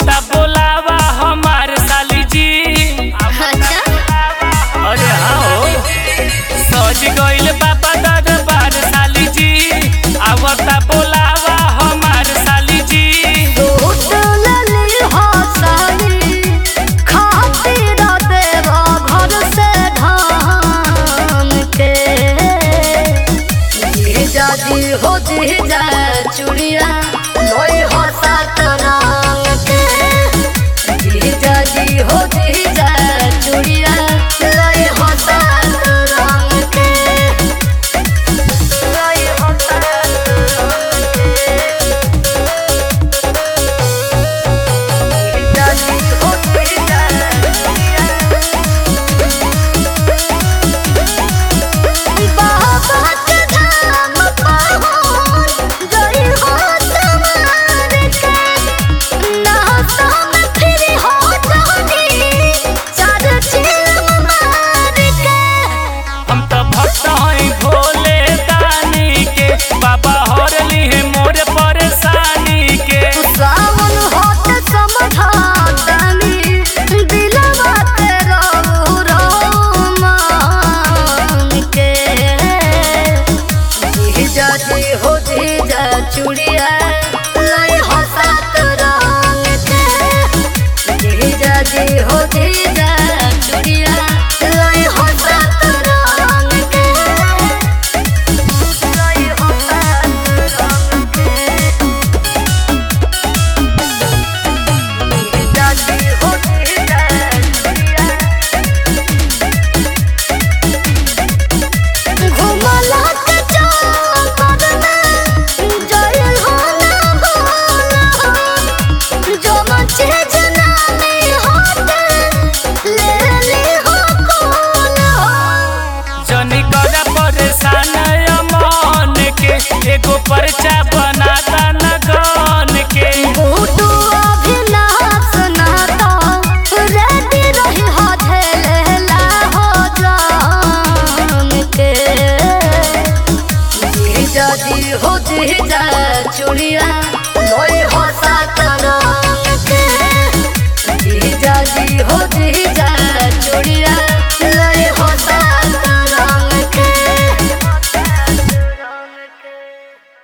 आवता बोलावा हमार साली जी अच्छा अरे हाँ हो सज गइल बाबा दरबार साली जी आवता बोलावा हमार साली जी टूटलली हंसली खातिर देवा घर से धाम के जीजा जी हो जीजा चुड़िया लोई हो सात रंग के जीजा जी हो जीजा चुड़िया लोई हो सात रंग के लोई हो सात रंग के हम तो भक्त हई भोले दानी के बाबा हर ली मोर परेशानी के सावन होत समझातनी दिलवा के रौमान के जीजा जी हो जीजा चुड़िया लाई हो सात रंग के जीजा जी हो जीजा चुड़िया